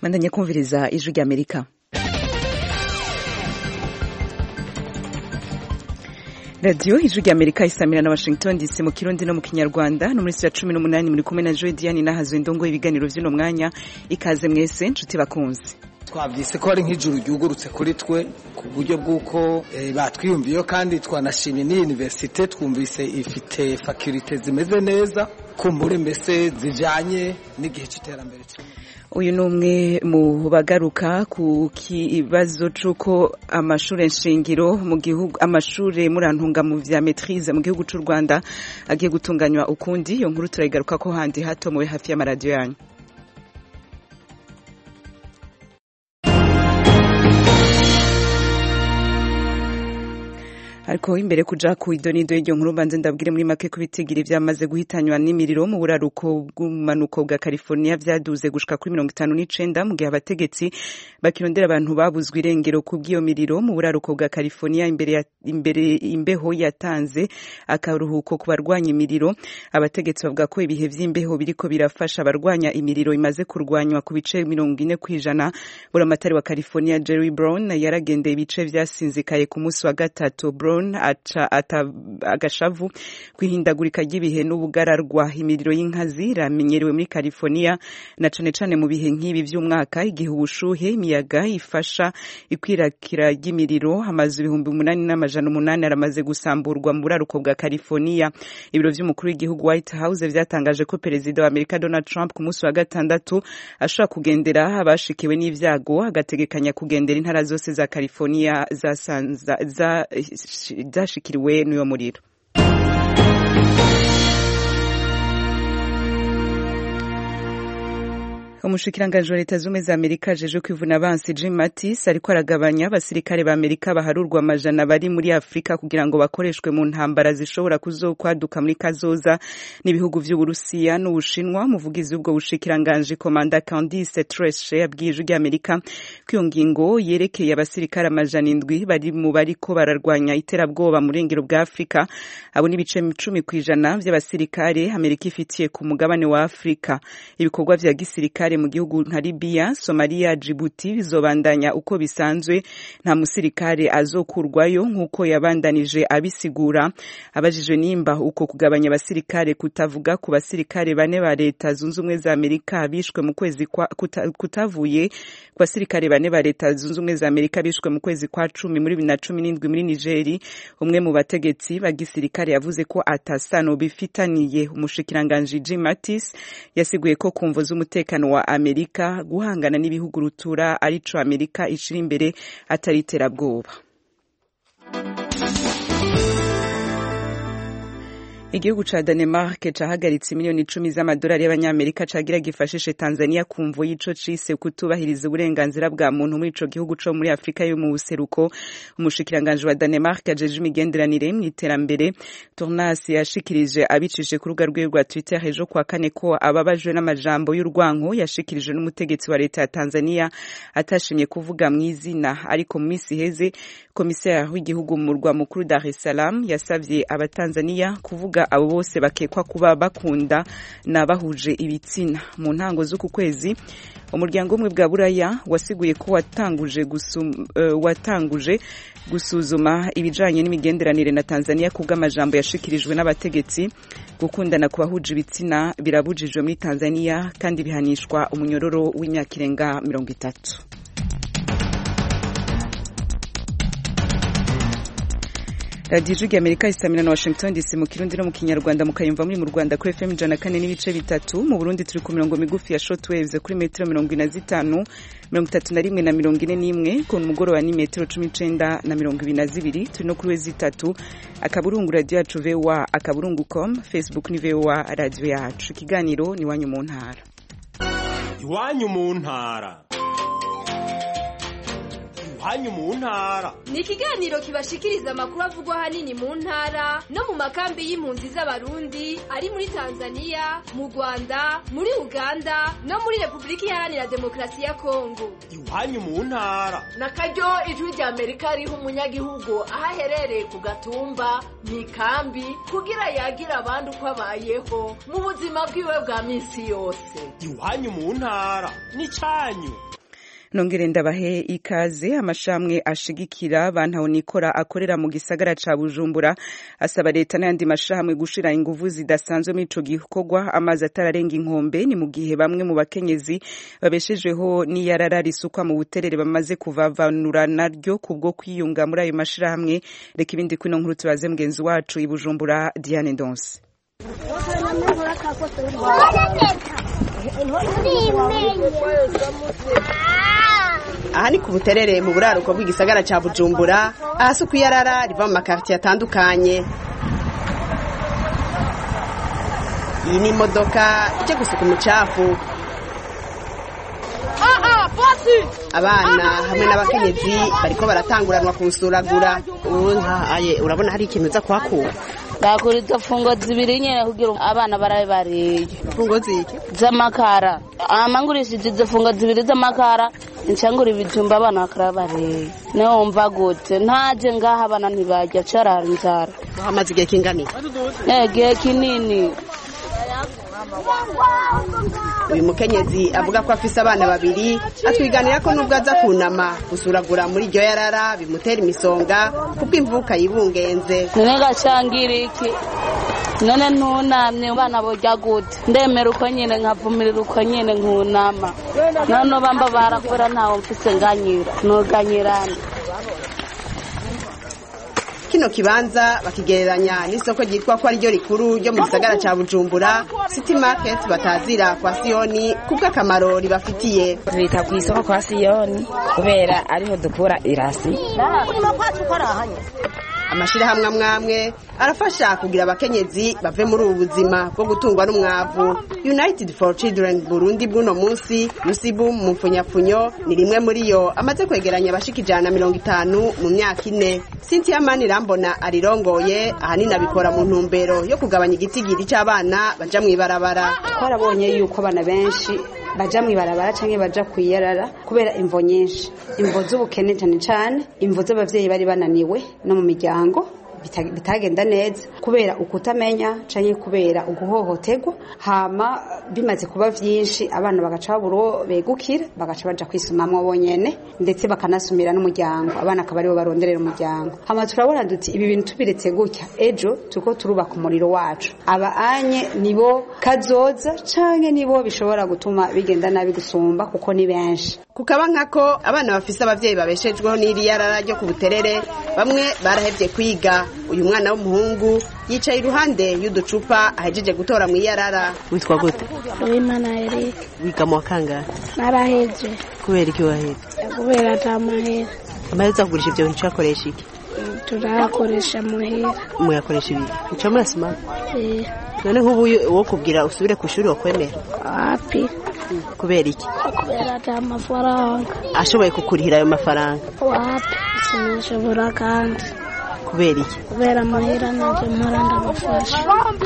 mandanye kumviriza ijwi ry'amerika radiyo ijwi ry'amerika isamira na washington dc mu kirundi no mu kinyarwanda no muri ya cumi n'umunani muri kumwe na joy diane nahazo indongo y'ibiganiro vy'uno mwanya ikaze mwese nshuti bakunzi twabyise ko ari nk'ijuru ryugurutse kuri twe ku buryo bw'uko batwiyumviyeho kandi twanashimye n'iyi universite twumvise ifite fakirite zimeze neza kumbure mbese zijanye n'igihe cy'iterambere uyu ni umwe mu bagaruka ku kibazo c'uko amashure nshingiro mu gihugu amashure murantunga mu vya maîtrise mu gihugu c'u Rwanda agiye gutunganywa ukundi iyo nkuru turayigaruka ko handi hato muwe hafi y'amaradiyo yanyu ariko imbere kuja ku idonido y'iryo nkuru mbanze ndabwire muri make ko ibitigiri vyamaze guhitanywa n'imiriro mu buraruko bw'umanuko bwa California vyaduze gushika kuri mirongo itanu n'icenda mu gihe abategetsi bakirondera abantu babuzwe irengero ku bw'iyo miriro mu buraruko bwa California imbere ya, imbere imbeho yatanze akaruhuko ku barwanya imiriro abategetsi bavuga ko ibihe vy'imbeho biriko birafasha abarwanya imiriro imaze kurwanywa ku bice mirongo ine kw'ijana buramatari wa California Jerry Brown yaragendeye ibice vyasinzikaye ku munsi wa gatatu Brown aca agashavu kwihindagurika ry'ibihe n'ubugararwa imiriro y'inkazi iramenyerewe muri California na cane cane mu bihe nk'ibi vy'umwaka igihe ubushuhe imiyaga ifasha ikwirakira ry'imiriro amazu ibihumbi umunani n'amajana umunani aramaze gusamburwa mu buraruko bwa California ibiro vy'umukuru w'igihugu White House vyatangaje ko perezida wa Amerika Donald Trump ku munsi wa gatandatu ashobora kugendera abashikiwe n'ivyago agategekanya kugendera intara zose za California zasanza za zashikiriwe n'uyo muriro umushikiranganji wa leta zumwe za amerika ajeje kwivuna abansi jim mattis ariko aragabanya abasirikare ba amerika baharurwa amajana bari muri afurika kugira ngo bakoreshwe mu ntambara zishobora kuzokwaduka muri kazoza n'ibihugu vy'uburusiya n'ubushinwa umuvugizi w'ubwo bushikiranganji komanda candice treshe yabwiye ijwi ry'amerika ko iyo ngingo yerekeye abasirikare amajana indwi bari mu bariko bararwanya iterabwoba mu burengero bwa afurika abo n'ibice cumi kw'ijana vy'abasirikare amerika ifitiye ku mugabane wa afurika ibikorwa vya gisirikare mu gihugu nka Libya, Somalia, Djibouti bizobandanya uko bisanzwe nta musirikare azokurwayo nk'uko yabandanije abisigura abajijwe nimba uko kugabanya abasirikare kutavuga ku basirikare bane ba leta zunze ubumwe za Amerika bishwe mu kwezi kwa kuta, kutavuye ku basirikare bane ba leta zunze ubumwe za Amerika bishwe mu kwezi kwa cumi muri bibiri na cumi n'indwi muri Nigeri umwe mu bategetsi ba gisirikare yavuze ko atasano bifitaniye umushikiranganji Jim Mattis yasiguye ko kumvo z'umutekano wa Amerika guhangana n'ibihugu rutura arico Amerika ishira imbere atari iterabwoba igihugu ca Danemark cahagaritse miliyoni icumi z'amadolari y'abanyamerika cagira gifashishe Tanzania kumvo y'ico cise kutubahiriza uburenganzira bwa muntu muri ico gihugu co muri Afrika yo mu buseruko umushikiranganje wa Danemark ajeje imigenderanire mu iterambere Tournas yashikirije abicishije ku rubuga rwiwe rwa Twitter ejo kwa kane ko ababajwe n'amajambo y'urwanko yashikirije n'umutegetsi wa leta ya Tanzania atashimye kuvuga mu izina ariko mu misi heze komiseri w'igihugu mu murwa mukuru Dar es Salaam yasavye abatanzania kuvuga abo bose bakekwa kuba bakunda na bahuje ibitsina mu ntango z'uku kwezi umuryango umwe bwa buraya wasiguye ko watanguje gusum, uh, watanguje gusuzuma ibijanye n'imigenderanire na Tanzania kubw'amajambo yashikirijwe n'abategetsi gukundana ku bahuje ibitsina birabujijwe muri Tanzania kandi bihanishwa umunyororo w'imyaka irenga mirongo itatu radiyo ijwi amerika isamira na washington dc mu kirundi no mu kinyarwanda mukayumva muri mu rwanda kuri fm ijana kane n'ibice bitatu mu burundi turi ku mirongo migufi ya shortwaves kuri metero mirongo ine na zitanu mirongo itatu na rimwe na mirongo ine n'imwe ku mugoroba ni metero cumi n'icenda na mirongo ibiri na zibiri turi no kuri we zitatu akaburungu radiyo yacu voa akaburungu com facebook ni voa radiyo yacu ikiganiro ni iwanyu mu ntara iwanyu mu ntara iwanyu mu ntara ni ikiganiro kibashikiriza amakuru avugwa ahanini mu ntara no mu makambi y'impunzi z'abarundi ari muri tanzania mu rwanda muri uganda no muri repubulika iharanira demokarasi ya kongo iwanyu mu ntara na karyo ijwi rya amerika riha umunyagihugu aho aherereye ku gatumba mu ikambi kugira yagira abandi uko abayeho mu buzima bwiwe bwa minsi yose iwanyu mu ntara n'icyanyu nongere ndabahe ikaze amashamwe ashigikira bantaho nikora akorera mu gisagara ca Bujumbura asaba leta n'ayandi mashamwe gushira inguvu zidasanzwe muri ico gikorwa amazi atararenga inkombe ni mu gihe bamwe mu bakenyezi babeshejweho n'iyarara risukwa mu buterere bamaze kuvavanura naryo kubwo kwiyunga muri ayo mashirahamwe reka ibindi kwino nkuru tubaze mugenzi wacu i Bujumbura Diane Ndonse aha ni ku buterere mu buraruko bw'igisagara cya bujumbura ahasuku iyarara riva mu makaritiye atandukanye iyi ni imodoka ijya gusuka umucafu abana hamwe n'abakenyezi bariko baratanguranwa kuwusuragura ubu ntahaye urabona hari ikintu uza kuhakura bakura izo fungo zibiri nyene kugira abana barabe bariye fungo ziki z'amakara amangurishije izo fungo zibiri z'amakara ncangura ibijumba abana bakara bariye niho wumva gute ntaje ngaha abana ntibarya carara inzara hamaze igihe kingani igihe kinini uyu mukenyezi avuga ko afise abana babiri atwiganira ko nubwo aza kunama gusuragura muri iryo yarara bimutera imisonga kuko imvuka yibungenze none gacangira iki none ntunamye abana borya gute ndemera uko nyine nkavumirira uko nyine nkunama none bamba barakora ntawe mfise nganyira nuganyirana kino kibanza bakigereranya n'isoko ryitwa ko ariryo rikuru ryo mu gisagara ca bujumbura city market batazira kwa siyoni kubw'akamaro ribafitiye bita ku isoko kwa siyoni kubera ariho dukura irasi amashirahamwe amwe amwe arafasha kugira abakenyezi bave muri ubu buzima bwo gutungwa n'umwavu united for children burundi bw'uno munsi yusibu mu mfunyafunyo ni rimwe muri yo amaze kwegeranya abashika ijana na mirongo itanu mu myaka ine cynthia mani rambona arirongoye ahanini abikora mu ntumbero yo kugabanya igitigiri c'abana baja mw'ibarabara twarabonye yuko abana benshi baja mw'ibarabara canke baja kwiyarara kubera imvo nyinshi imvo z'ubukene cane cane imvo z'abavyeyi bari bananiwe no mu miryango bitagenda neza kubera ukutamenya canke kubera uguhohoterwa hama bimaze kuba vyinshi abana bagaca babura begukira bagaca baja kwisumamwo bonyene ndetse bakanasumira n'umuryango abana akaba aribo baronderera umuryango hama turabona duti ibi bintu tubiretse gutya ejo turiko turubaka umuriro wacu aba anye nibo kazoza canke nibo bishobora gutuma bigenda nabi gusumba kuko ni benshi kukaba nkako abana bafise abavyeyi babeshejweho n'iri yarara ryo ku buterere bamwe barahevye kwiga uyu mwana w'umuhungu yicaye iruhande y'uducupa ahejeje gutora mu iyarara witwa gute Uwimana Eric wiga mu wakangara naraheje kubera iki waheze kubera ata mahera amahera uza kugurisha ivyo bintu uyakoresha iki turayakoresha muhera muyakoresha ibiki muca murasoma Eh, none nk'ubu wo kubwira usubire ku ishuri wakwemera wapi kubera iki kubera ata mafaranga ashoboye kukurihira ayo mafaranga wapi sinashobora kandi kubera iki kubera amahera nanje mpora ndabafasha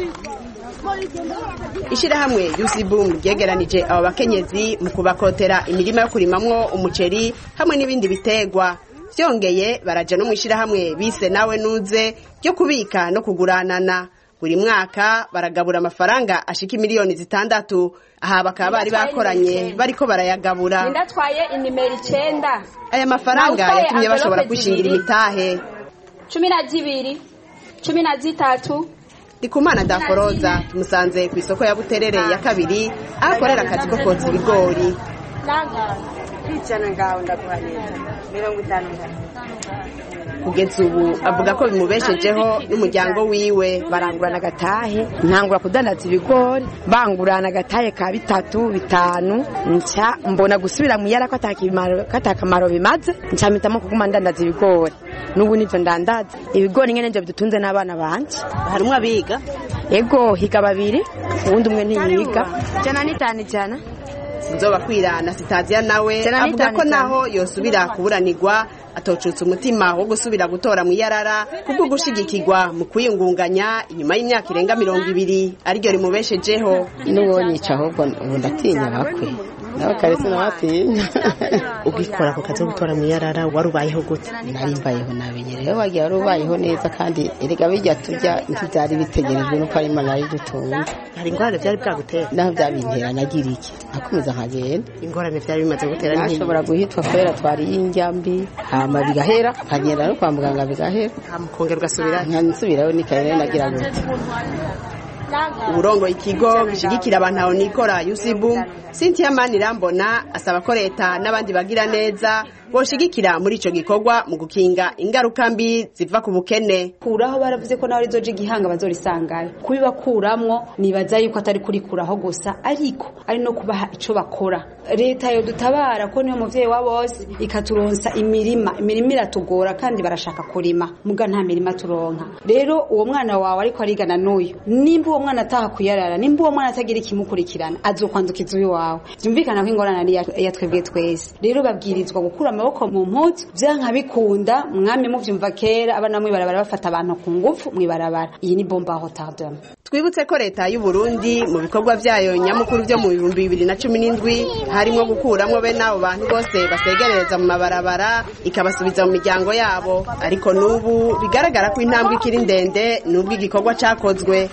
ishirahamwe yusibumu ryegeranije abo bakenyezi mu kubakotera imirima yo kurimamwo umuceri hamwe n'ibindi bitegwa vyongeye baraja no mw'ishirahamwe bise nawe nuze ryo kubika no kuguranana buri mwaka baragabura amafaranga ashika imiliyoni zitandatu aha bakaba bari bakoranye bariko barayagabura ndatwaye inimero icenda aya mafaranga Nawe utwaye yatumye bashobora envelope kwishingira zibiri. imitahe cumi na zibiri cumi na zitatu ndikumana daforoza tumusanze ku isoko ya buterere ya kabiri aho akorera akazi ko kotsa ibigori ijana ngaho ndaguhanira mirongo itanu kugeza ubu avuga ko bimubeshejeho n'umuryango wiwe barangurana agatahe ntangura kudandaza ibigori bangurana agatahe ka bitatu bitanu nca mbona gusubira mu yara ko atakamaro bimaze nca mpitamo kuguma ndandaza ibigori n'ubu nivyo ndandaza ibigori nyene nivyo bidutunze n'abana banje harimwo abiga ego higa babiri uwundi umwe ntiyiga jana n'itanu ijana nzoba kwirana sitaziya nawe Jana avuga ko n'itanu naho yosubira kuburanirwa atocutse umutima wo gusubira gutora mu iyarara kubwo gushigikirwa mu kwiyungunganya inyuma y'imyaka irenga mirongo ibiri ariryo rimubeshejeho n'uwonyica ahubwo ubu ndatinya bakwe nawe karetse nawatinya ugikora ako kazi ko gutora mu iyarara wari ubayeho gute nari mbayeho nabi rero wagiye wari ubayeho neza kandi erega bijya turya ntibyari bitegerejwe nuko ari imana yadutunze hari ingorane byari bwagutera naho byabintera nagira iki nakomeza nkagenda ingorane byari bimaze gutera nashobora guhitwa kubera twariye indya mbi hama bigahera nkagenda no kwa muganga bigahera mukongera ugasubirayo nkasubirayo nikaye nagira gute uburongo ikigo gishigikira abantu aho nikora yusibu Cynthia Manirambona asaba ko leta n'abandi bagira neza boshigikira muri ico gikorwa mu gukinga ingaruka mbi ziva ku bukene kuraho baravuze ko nawe rizoje igihanga bazorisangayo kubibakuramwo nibaza yuko atari kurikuraho gusa ariko ari no kubaha ico bakora leta yo dutabara ko niyo muvyeyi wa bose ikaturonsa imirima imirima iratugora kandi barashaka kurima muga nta mirima turonka rero uwo mwana wawe ariko arigana n'uyu nimba uwo mwana ataha kuyarara nimba uwo mwana atagira ikimukurikirana azokwandukiza uyu wawe byumvikana ko ingorane ari iya twebwe twese rero babwirizwa gukura amaboko mu mpuzu vyanka bikunda mwami muvyumva kera abana mwibarabara bafata abantu ku ngufu mwibarabara iyi ni bomba retardement twibutse ko leta y'u Burundi mu bikorwa vyayo nyamukuru vyo mu bihumbi bibiri na cumi n'indwi harimo gukuramwo bene abo bantu bose basegerereza mu mabarabara ikabasubiza mu miryango yabo ariko n'ubu bigaragara ko intambwe ikiri ndende n'ubwo igikorwa cakozwe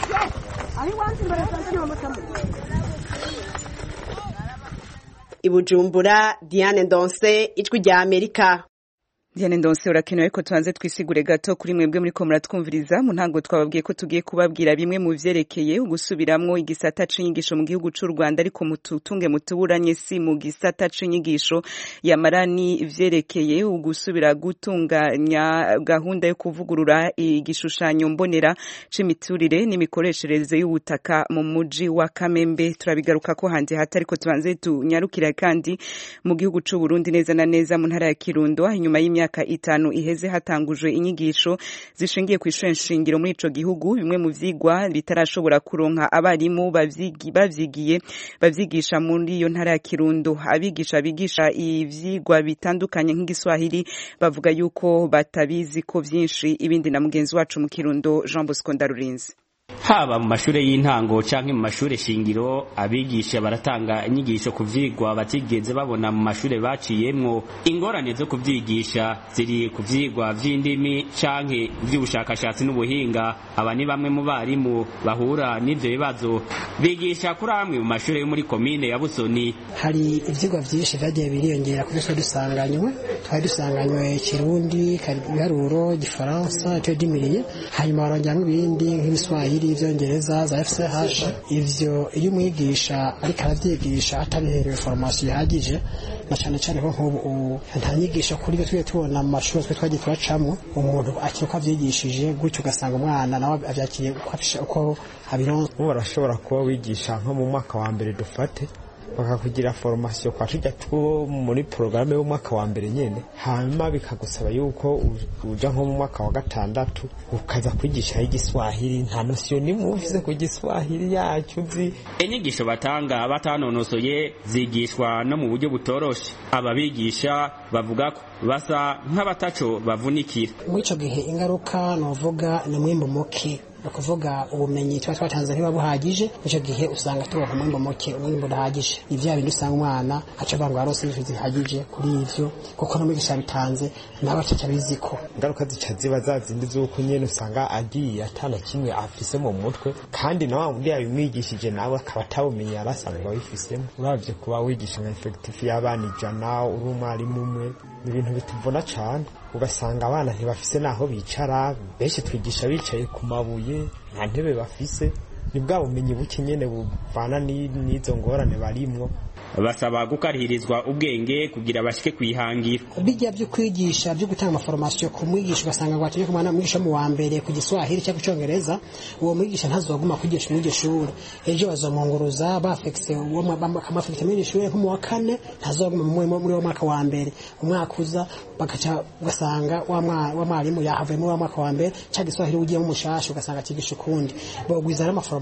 ibujumbura diane ndonse ijwi rya amerika Diane Ndonse urakenewe ariko tubanze twisigure gato kuri mwebwe muri ko muratwumviriza mu ntango twababwiye ko tugiye kubabwira bimwe mu vyerekeye ugusubiramwo igisata c'inyigisho mu gihugu c'u Rwanda ariko mututunge mutuburanye si mu gisata c'inyigisho yamarani vyerekeye ugusubira gutunganya gahunda yo kuvugurura igishushanyo mbonera c'imiturire n'imikoreshereze y'ubutaka mu muji wa Kamembe turabigaruka ko hanze hata ariko tubanze tunyarukira kandi mu gihugu c'u Burundi neza na neza mu ntara ya Kirundo inyuma y'imyaka imyaka itanu iheze hatangujwe inyigisho zishingiye ku ishure nshingiro muri ico gihugu bimwe mu vyigwa bitarashobora kuronka abarimu bavyigiye bavyigisha muri iyo ntara ya Kirundo abigisha bigisha ivyigwa bitandukanye nk'igiswahili bavuga yuko batabizi ko vyinshi ibindi na mugenzi wacu mu Kirundo Jean Bosco Ndarurinzi haba mu mashure y'intango canke mu mashure shingiro abigisha baratanga inyigisho ku vyigwa batigeze babona mu mashure baciyemwo ingorane zo kuvyigisha ziri ku vyigwa vy'indimi canke vy'ubushakashatsi n'ubuhinga aba ni bamwe mu barimu bahura n'ivyo bibazo bigisha kuri amwe mu mashure yo muri komine ya Busoni hari ivyigwa vyinshi vyagiye biriyongera kuri twe dusanganywe twari dusanganywe kirundi ibiharuro igifaransa icyo dimiriye hanyuma barongeramwo ibindi nk'ibiswahili ivyongereza za FCH ivyo iyo umwigisha ariko aravyigisha atabiherewe formation ihagije na cane cane ko nk'ubu nta nyigisho kuri byo twiye tubona mu mashuri twe twagiye turacamwo umuntu akiri uko avyigishije gutyo ugasanga umwana nawe avyakiriye uko abironse ubu barashobora kuba wigisha nko mu mwaka wa mbere dufate bakakugira formation kwa tujya two muri programme y'umwaka wa mbere nyene hanyuma bikagusaba yuko uja nko mu mwaka wa gatandatu ukaza kwigisha igiswahili nta nosiyo nimwe ufise ku giswahili yacu uzi inyigisho batanga batanonosoye zigishwa no mu buryo butoroshe ababigisha bavuga ko basa nk'abataco bavunikira muri ico gihe ingaruka novuga ni mwimbo muke ni ukuvuga ubumenyi tuba twatanze ntiba buhagije icyo gihe usanga turonka umwimbo muke umwimbo udahagije ni vya bindi usanga umwana aca avuga ngo yarose inyigisho zihagije kuri ivyo kuko n'umwigisha yabitanze nawe ataca abiziko ingaruka zica ziba za zindi z'uko nyene usanga agiye atana kimwe afise mu mutwe kandi na wa wundi yabimwigishije nawe akaba atabumenye yari asanzwe abifisemo uravye kuba wigisha nka efekitifu y'abana ijana uri umwarimu umwe ni ibintu bituvuna cane ugasanga abana ntibafise naho bicara benshi twigisha bicaye ku mabuye nta ntebe bafise ni bwa bumenyi buke nyene buvana n'izo ngorane barimwo basaba gukarihirizwa ubwenge kugira bashike kwihangira bijya byo kwigisha byo gutanga amaforomasiyo ku mwigisha ugasanga ngo ategeka umwana mwigisha mu wa mbere ku giswahili cyangwa icyongereza uwo mwigisha ntazoguma kwigisha muri iryo shuri ejo bazomwunguruza bafekise bakamafekisa muri iryo shuri nko mu wa kane ntazoguma muri uwo mwaka wa mbere umwaka uza bagaca ugasanga wa mwarimu yahavuye muri wa mwaka wa mbere cyangwa igiswahili ugiyemo umushasha ugasanga akigisha ukundi bogwiza n'amaforomasiyo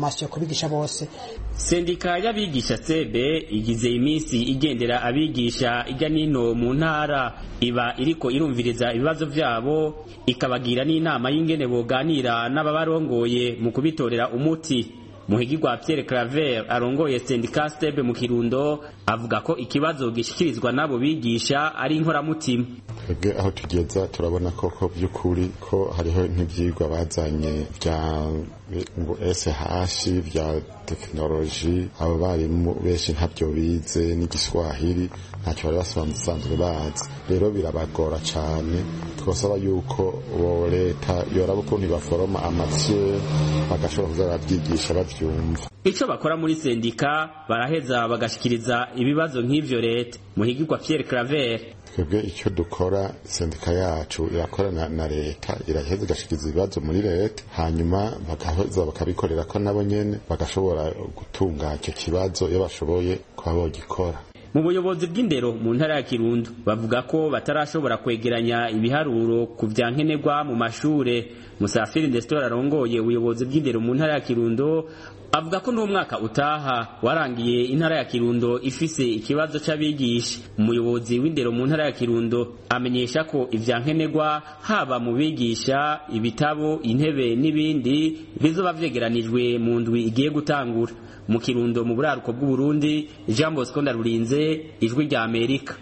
formation kubigisha bose sendika y'abigisha sebe igize iminsi igendera abigisha ijya nino mu ntara iba iriko irumviriza ibibazo vyabo ikabagira n'inama y'ingene boganira n'ababarongoye mu kubitorera umuti muhigirwa Pierre Claver arongoye sendika stebe mu Kirundo avuga ko ikibazo gishikirizwa n'abo bigisha ari inkoramutima twebwe aho tugeza turabona koko by'ukuri ko hariho nk'ibyigwa bazanye bya ngo SH bya tekinoloji abo barimu benshi ntabyo bize n'igiswahili ntacyo bari basanzwe bazi rero birabagora cyane twasaba yuko bo leta yoraba ukuntu baforoma amatiye bagashobora kuza barabyigisha babyumva ico bakora muri sendika baraheza bagashikiriza ibibazo nk'ivyo leta muhigirwa Pierre Claver twebwe icyo dukora sendika yacu irakorana na leta iraheza igashikiriza ibibazo muri leta hanyuma bagaheza bakabikorera ko nabo nyene bagashobora gutunga icyo kibazo iyo bashoboye kuba bogikora mu buyobozi bw'indero mu ntara ya Kirundo bavuga ko batarashobora kwegeranya ibiharuro ku vya nkenerwa mu mashure Musafiri Nestor arongoye ubuyobozi bw'indero mu ntara ya Kirundo avuga ko n'umwaka utaha warangiye intara ya Kirundo ifise ikibazo c'abigisha umuyobozi w'indero mu ntara ya Kirundo amenyesha ko ivya nkenerwa haba mu bigisha ibitabo intebe n'ibindi bizoba vyegeranijwe mu ndwi igiye gutangura mu Kirundo mu buraruko bw'u Burundi Jean Bosco Ndarurinze ijwi rya Amerika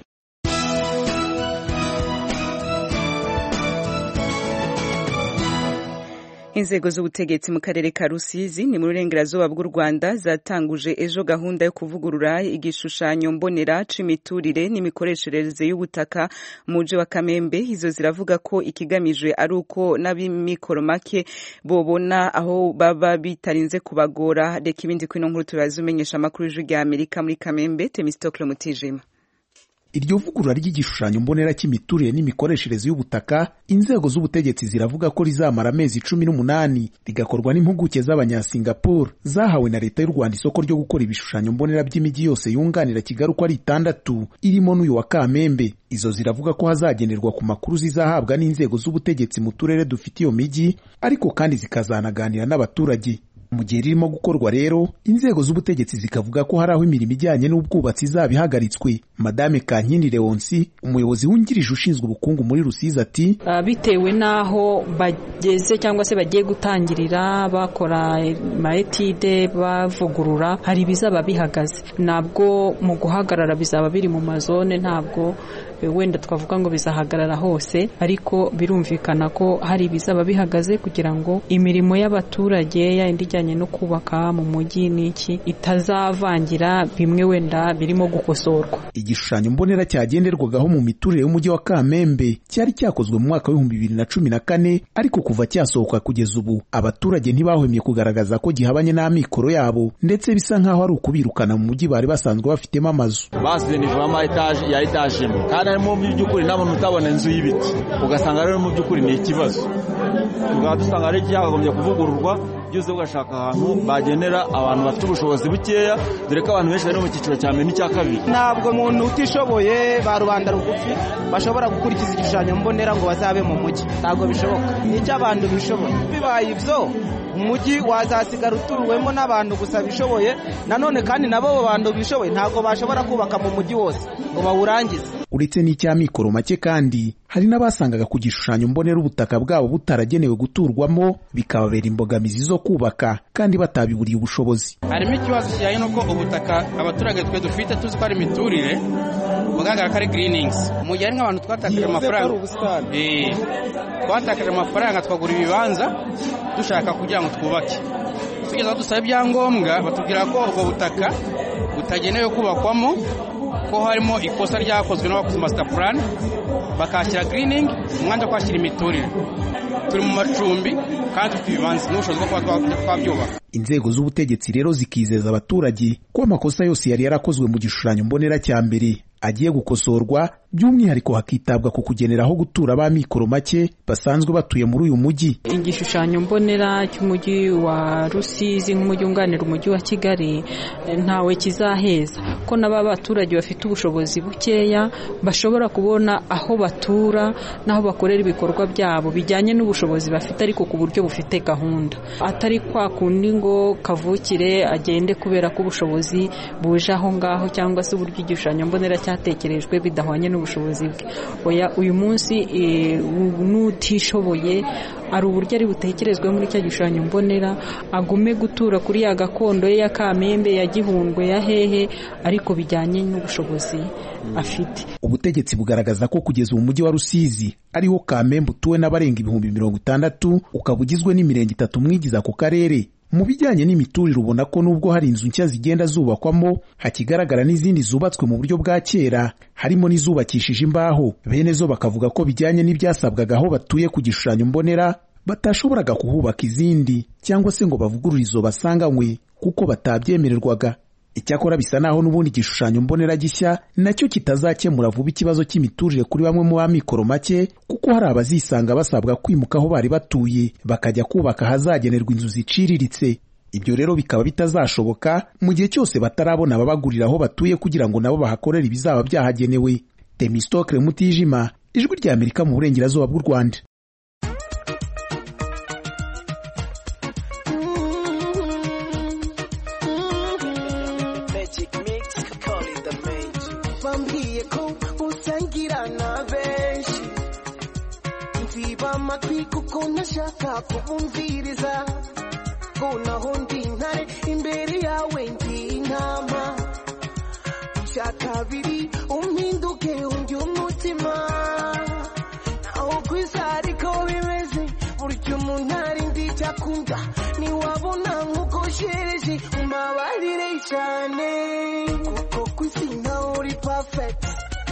inzego z'ubutegetsi mu karere ka rusizi ni mu burengerazuba bw'u rwanda zatanguje ejo gahunda yo kuvugurura igishushanyo mbonera c'imiturire n'imikoreshereze y'ubutaka mu muji wa kamembe izo ziravuga ko ikigamijwe ari uko n'ab'imikoro make bobona aho baba bitarinze kubagora reka ibindi kwino nkuru turaza umenyesha amakuru y'ijwi rya amerika muri kamembe temistokle mutijima iryo vugurura ry'igishushanyo mbonera cy'imiturire n'imikoreshereze y'ubutaka inzego z'ubutegetsi ziravuga ko rizamara amezi cumi n'umunani rigakorwa n'impuguke z'abanyasingapore zahawe na leta y'u rwanda isoko ryo gukora ibishushanyo mbonera by'imijyi yose yunganira kigali uko ari itandatu irimo n'uyu wa kamembe izo ziravuga ko hazagenerwa ku makuru zizahabwa n'inzego z'ubutegetsi mu turere dufite iyo mijyi ariko kandi zikazanaganira n'abaturage mu gihe ririmo gukorwa rero inzego z'ubutegetsi zikavuga ko hari aho imirimo ijyanye n'ubwubatsi izaba ihagaritswe madame kankindi leonsi umuyobozi wungirije ushinzwe ubukungu muri rusizi ati bitewe n'aho bageze cyangwa se bagiye gutangirira bakora maetide bavugurura hari ibizaba bihagaze ntabwo mu guhagarara bizaba biri mu mazone ntabwo wenda twavuga ngo bizahagarara hose ariko birumvikana ko hari ibizaba bihagaze kugira ngo imirimo y'abaturage yindi ijyanye no kubaka mu mujyi n'iki itazavangira bimwe wenda birimo gukosorwa igishushanyo mbonera cyagenderwagaho mu miturire y'umujyi wa kamembe cyari cyakozwe mu mwaka w'ibihumbi bibiri na cumi na kane ariko kuva cyasohoka kugeza ubu abaturage ntibahwemye kugaragaza ko gihabanye n'amikoro yabo ndetse bisa nk'aho ari ukubirukana mu mujyi bari basanzwe bafitemo amazu basize nivamo etaje ya etaje imwe kandi harimo mu by'ukuri nabona utabona inzu y'ibiti ugasanga rero mu by'ukuri ni ikibazo tukaba dusanga ari cyakagombye kuvugururwa byose ugashaka ahantu bagenera abantu bafite ubushobozi bukeya dore ko abantu benshi bari mu cyiciro cya mbere n'icya kabiri ntabwo umuntu utishoboye ba rubanda rugufi bashobora gukurikiza igishushanyo mbonera ngo bazabe mu mujyi ntabwo bishoboka nicyo abantu bishoboye bibaye ibyo umujyi wazasigara utuwemo n'abantu gusa bishoboye nanone kandi nabo abo bantu bishoboye ntabwo bashobora kubaka mu mujyi wose ngo bawurangize uretse n'icy'amikoro make kandi hari n'abasangaga ku gishushanyo mbonera ubutaka bwabo butaragenewe guturwamo bikababera imbogamizi zo kubaka kandi batabiburiye ubushobozi harimo ikibazo kijyanye n'uko ubutaka abaturage twe dufite tuzi ko ari imiturire bugaragara ko ari giriningizi mu gihe hari nk'abantu twatakaje amafaranga twatakaje amafaranga twagura ibibanza dushaka kugira ngo twubake tugeze aho dusaba ibyangombwa batubwira ko ubwo butaka butagenewe kubakwamo ko harimo ikosa ryakozwe n'abakoze masita purani bakahashyira giriningi umwanya wo kuhashyira imiturire turi mu macumbi kandi dufite ibibanza n'ubushobozi bwo kuba twabyubaka inzego z'ubutegetsi rero zikizeza abaturage ko amakosa yose yari yarakozwe mu gishushanyo mbonera cya mbere agiye gukosorwa by'umwihariko hakitabwa ku kugenera aho gutura b'amikoro make basanzwe batuye muri uyu mujyi igishushanyo mbonera cy'umujyi wa rusizi nk'umujyi wunganira umujyi wa kigali ntawe kizaheza ko n'aba baturage bafite ubushobozi bukeya bashobora kubona aho batura n'aho bakorera ibikorwa byabo bijyanye n'ubushobozi bafite ariko ku buryo bufite gahunda atari kwa kundi ngo kavukire agende kubera ko ubushobozi buje aho ngaho cyangwa se uburyo igishushanyo mbonera cyatekerejwe bidahwanye n'ubushobozi bwe oya uyu munsi n'utishoboye hari uburyo ari butekerezwe muri cya gishushanyo mbonera agume gutura kuri ya gakondo ye ya kamembe ya gihundwe ya hehe ariko bijyanye n'ubushobozi afite ubutegetsi bugaragaza ko kugeza ubu mujyi wa rusizi ariho kamembe utuwe n'abarenga ibihumbi mirongo itandatu ukaba ugizwe n'imirenge itatu mwigize ako karere mu bijyanye n'imiturire ubona ko nubwo hari inzu nshya zigenda zubakwamo hakigaragara n'izindi zubatswe mu buryo bwa kera harimo n'izubakishije imbaho bene zo bakavuga ko bijyanye n'ibyasabwaga aho batuye ku gishushanyo mbonera batashoboraga kuhubaka izindi cyangwa se ngo bavugurure izo basanganywe kuko batabyemererwaga icyakora bisa naho n'ubundi igishushanyo mbonera gishya nacyo kitazakemura vuba ikibazo cy'imiturire kuri bamwe mu b'amikoro make kuko hari abazisanga basabwa kwimuka aho bari batuye bakajya kubaka ahazagenerwa inzu ziciriritse ibyo rero bikaba bitazashoboka mu gihe cyose batarabona ababagurira aho batuye kugira ngo nabo bahakorere ibizaba byahagenewe temistokle mutijima ijwi rya amerika mu burengerazuba bw'u rwanda bambwiye ko usangira na benshi nziba amatwi kuko ntashaka kubumviriza ko naho ndi intare imbere yawe ndi intama icya kabiri umpinduke undi umutima naho ku isi ariko bimeze burya umuntu ari ndi icyakunda ntiwabona nk'uko shereje umbabarire cyane kuko ku isi nawe uri perfect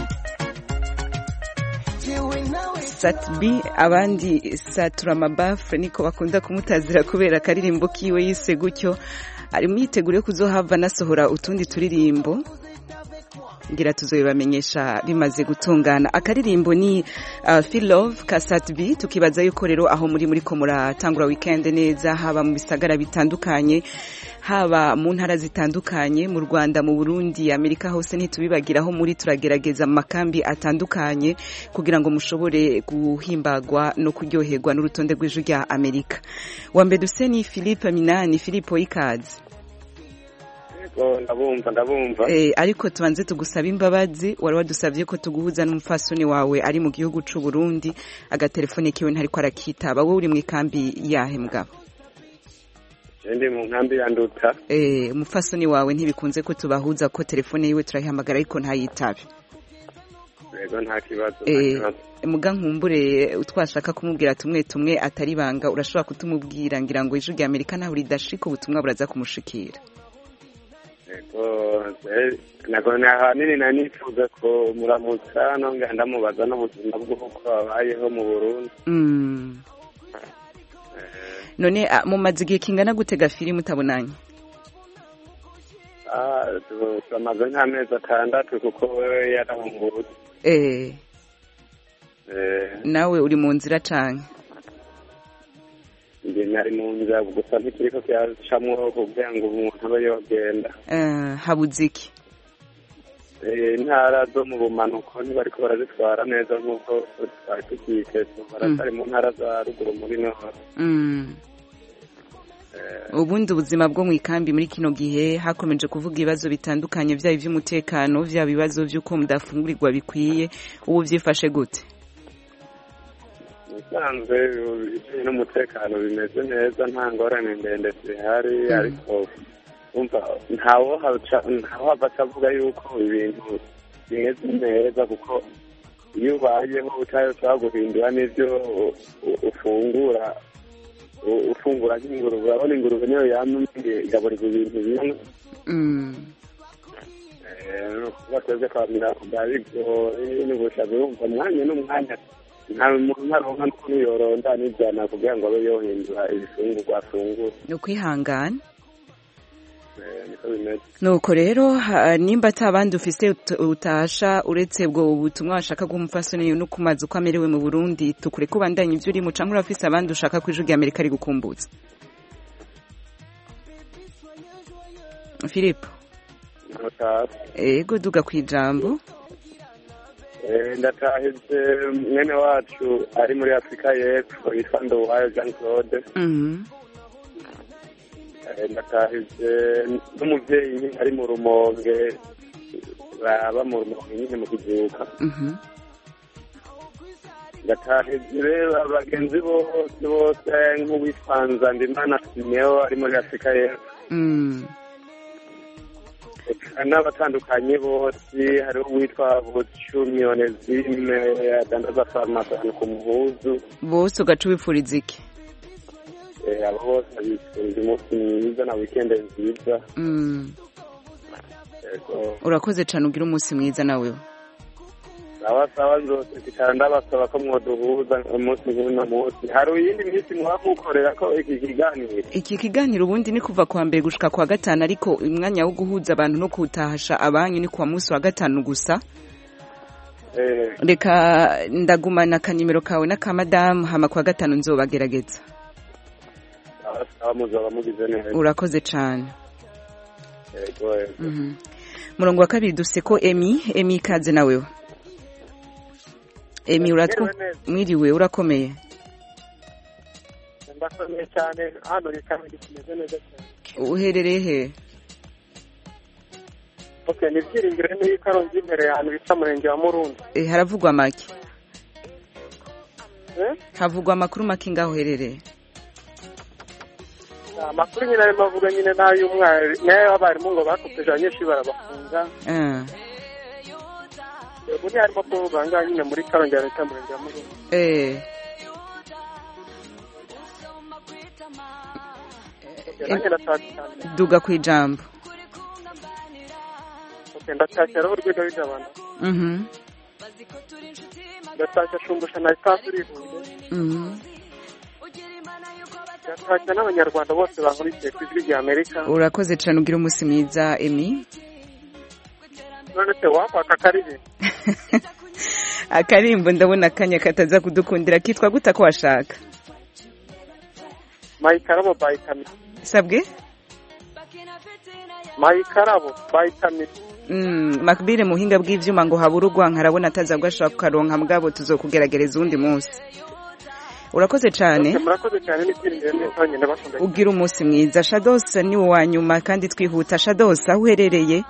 satbi abandi satura amabafure niko bakunda kumutazira kubera akaririmbo kiwe yise gutyo ari mu yiteguro yo kuzohava anasohora utundi turirimbo ngira tuzobibamenyesha bimaze gutungana akaririmbo ni uh, feel love ka satbi tukibaza yuko rero aho muri muri ko muratangura weekend neza haba mu bisagara bitandukanye haba mu ntara zitandukanye mu Rwanda mu Burundi Amerika hose ntitubibagira aho muri turagerageza amakambi atandukanye kugira ngo mushobore guhimbagwa no kuryoherwa n'urutonde rw'ijwi rya Amerika wa mbere duse ni Philippe Minani Philippe Ikaze ndabumva ndabumva eh ariko tubanze tugusaba imbabazi wari wadusabye ko tuguhuza n'umufasoni wawe ari mu gihugu c'u Burundi agatelefone kiwe ntariko arakitaba wowe uri mu ikambi yahe mugabo ndi mu nkambi ya nduta eh umufasoni wawe ntibikunze ko tubahuza ko telefone yiwe turayihamagara ariko ntayitabe yego nta kibazo eh muga nkumbure utwashaka kumubwira tumwe tumwe atari banga urashobora kutumubwira ngira ngo ijwi rya Amerika naho ridashika ubutumwa buraza kumushikira yego nako ahanini nari nifuza ko muramutsa nongera ndamubaza n'ubuzima bw'uko babayeho mu burundi none mumaze igihe kingana gutega filime utabonanye tumaze nk'amezi atandatu kuko we yarahungurutse eh nawe uri mu nzira canke njye nari mu nzira gusa ntikiriko kiracamwo kugira ngo umuntu abe yogenda habuze iki intara zo mu bumanuko ntibariko barazitwara neza nk'uko twari tukiteze baratari mu ntara za ruguru muri nord ubundi ubuzima bwo mu ikambi muri kino gihe hakomeje kuvuga ibibazo bitandukanye byaba iby'umutekano byaba ibibazo by'uko mudafungurirwa bikwiye ubu byifashe gute ubusanzwe ibijyanye n'umutekano bimeze neza nta ngorane ndende zihari ariko umva ntawo hava atavuga yuko ibintu bimeze neza kuko iyo ubayeho utashobora guhindura n'ibyo ufungura ufungura nk'ingurube urabona ingurube niyo yamye igaburirwa ibintu bimwe kuba twebwe kwamira bwa bigoye n'ubushaza urumva umwanya n'umwanya nta muntu ntaronka n'ukuntu yoronda n'ibyana kugira ngo abe yohindura ibifungurwa afungura ni ukwihangana Eh, niko bimeze nuko rero ha- nimba ata abandi ufise ut- utasha uretse ubwo butumwa washaka guha umupfasoni no kumaza uko amerewe mu burundi tukure ko ubandanya ibyo urimo canke urafise abandi ushaka ko ijwi rya amerika rigukumbutsa filipo Ntatashe. ego duga ku ijambo Eh, ndatahije mwene wacu ari muri afurika y'epfo yitwa nduwayo jean claude Mhm. Eh, ndatahije n'umuvyeyi nyine ari mu rumonge baba mu rumonge nyine mu kizuka Mhm. ndatahije rero abagenzi bose bose nk'uwitwa nzandimana simeo ari muri afurika y'epfo Mm. Eka n'abatandukanye bose hariho uwitwa bucumi onezime adandaza farumasi ahantu ku muhuzu bose ugaca ubipfuriza iki Eh, abo bose bifurije umunsi mwiza na wikende nziza Mm. Yego. urakoze cane ugira umunsi mwiza nawe sawa sawa rwose tukaba ndabasaba ko mwoduhuza umunsi nk'uno munsi hari iyindi minsi muba mukorera ko iki kiganiro iki kiganiro ubundi ni kuva kuwa mbere gushika kuwa gatanu ariko umwanya wo guhuza abantu no kuwutahasha abanyu ni kuwa munsi wa gatanu gusa Eh, reka ndagumana akanimero kawe n'aka madamu hama kuwa gatanu nzobagerageza sawa sawa muzaba mugize neza urakoze cane yego yego Mhm. murongo wa kabiri dufise ko emi emi ikaze nawewe emi uratwu mwiriwe urakomeye ndakomeye cyane hano ni kabiri kimeze neza cyane uherereye he ok ni ibyiringiro niyo ikarongi imbere ahantu bita murenge wa murundi Eh, haravugwa make Eh? havugwa amakuru make ngaho uherereye amakuru nyine arimo avuga nyine n'ay'umwari n'ay'abarimu ngo bakopeje abanyeshuri barabafunga Ah, ubu niyo arimo kuvuga aha ngaha nyine muri karongi ya leta murenge wa murundi eh Ok, nanjye ndatashye cyane duga ku ijambo ok ndatashye hariho urwego rw'abantu Mhm. ndatashye shumbusha na esanse urihuye Mhm. ndatashye n'abanyarwanda bose bankurikiye ku ijwi rya amerika urakoze cane ugira umunsi mwiza emi none se wakwaka karihe akarimbo ndabona akanya kataza kudukundira kitwa guta ko washaka mayikarabo bayikamisi sabwe mayikarabo bayikamisi Mm, makbire muhinga bw'ivyuma ngo habura urwanka arabona ataza bwashaka kukaronka mugabo tuzokugeragereza uwundi munsi urakoze cane murakoze cyane n'ibyiringiro neza nyine bakunda ugira umunsi mwiza shados ni wa nyuma kandi twihuta shados aho uherereye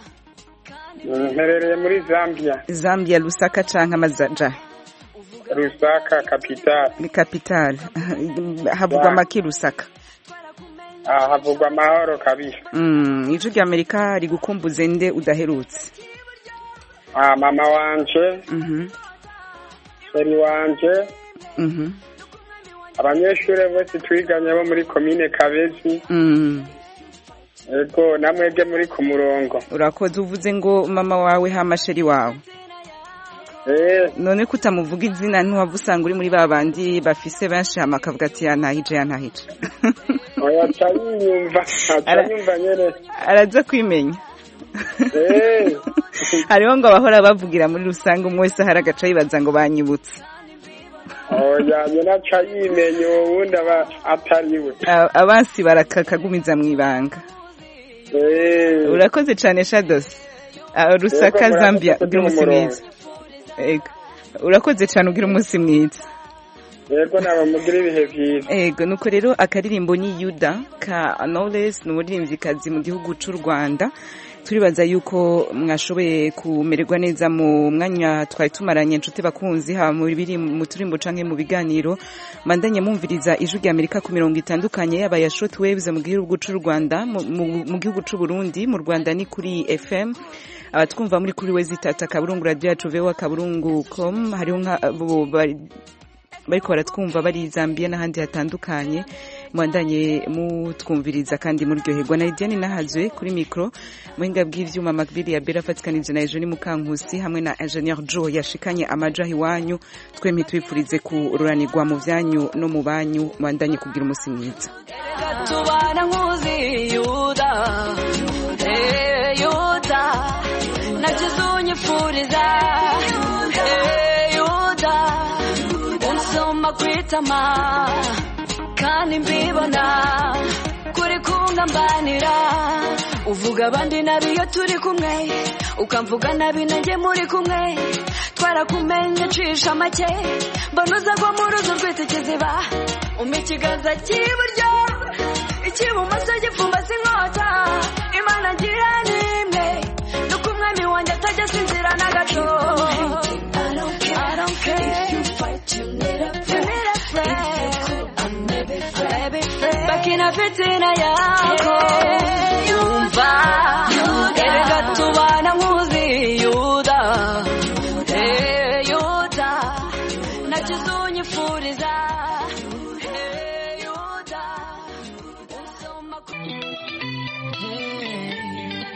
mperereye muri zambia zambia lusaka canke amazaja rusaka kapitali ni capital havugwa Ya. make lusaka aha havugwa amahoro kabisa Mm, ijwi rya amerika rigukumbuze nde udaherutse Ah, mama wanje Mhm, seri wanje mhm, abanyeshuri bose twiganye bo muri komine kabezi mm. ego namwebwe muri ku murongo urakoze uvuze ngo mama wawe hamasheri wawe none ko utamuvuga izina ntiwava usanga uri muri ba bandi bafise benshi hama akavuga ati yantahije yantahije oya aca yiyumva aca Ara- yumva nyene araza kwimenya Eh, hariho ngo abahora bavugira muri rusange umwe wese ahari agaca yibaza ngo banyibutse oya nyene aca yimenya uwo wundi aba atariwe A- abansi barakakagumiza mu ibanga Eh, urakoze cyane shados Ah, rusaka Yego, zambia murakoze ugira umunsi kumurongo. mwiza Ego. urakoze cyane ugira umunsi mwiza yego naba mugira ibihe vyiza ego nuko rero akaririmbo ni yuda ka knowless ni umuririmvyikazi mu gihugu c'u rwanda turibaza yuko mwashoboye kumererwa neza mu mwanya twari tumaranye inshuti bakunzi haba mu biri mu turimbo canke mu biganiro mandanye mumviriza ijwi rya amerika ku mirongo itandukanye yaba ya short waves mu gihugu c'u rwanda mu- mu- mu gihugu c'u burundi mu rwanda ni kuri fm abatwumva muri kuri wezi tata kaburungu radio yacu voa kaburungu com hariho nka bo- bari- bariko baratwumva bari Zambia n'ahandi hatandukanye mwandanye mutwumviriza kandi muryoherwa na Lidiane nahazwe kuri mikro muhinga bw'ivyuma Macbili ya Bera afatikanije na Eugenie Mukankusi hamwe na Engineer Joe yashikanye amaja iwanyu twempi twifurize kururanirwa mu vyanyu no mu banyu mwandanye kugira umusi mwiza tubana nk'uzi yuda nagize unyifuriza Eh, yuda unsoma kwitama kandi mbibona kuri kungambanira uvuga abandi nabi iyo turi kumwe ukamvuga nabi nanjye muri kumwe twarakumenye cisha make mbona uza ngo mu ruzi rwita ikiziba umpa ikiganza cy'iburyo icy'ibumoso gipfumbase inkota imana ngira ni imwe nuko umwami wanjye atajya asinzira na gato I don't care. You need a friend. Back in a fitina, yeah.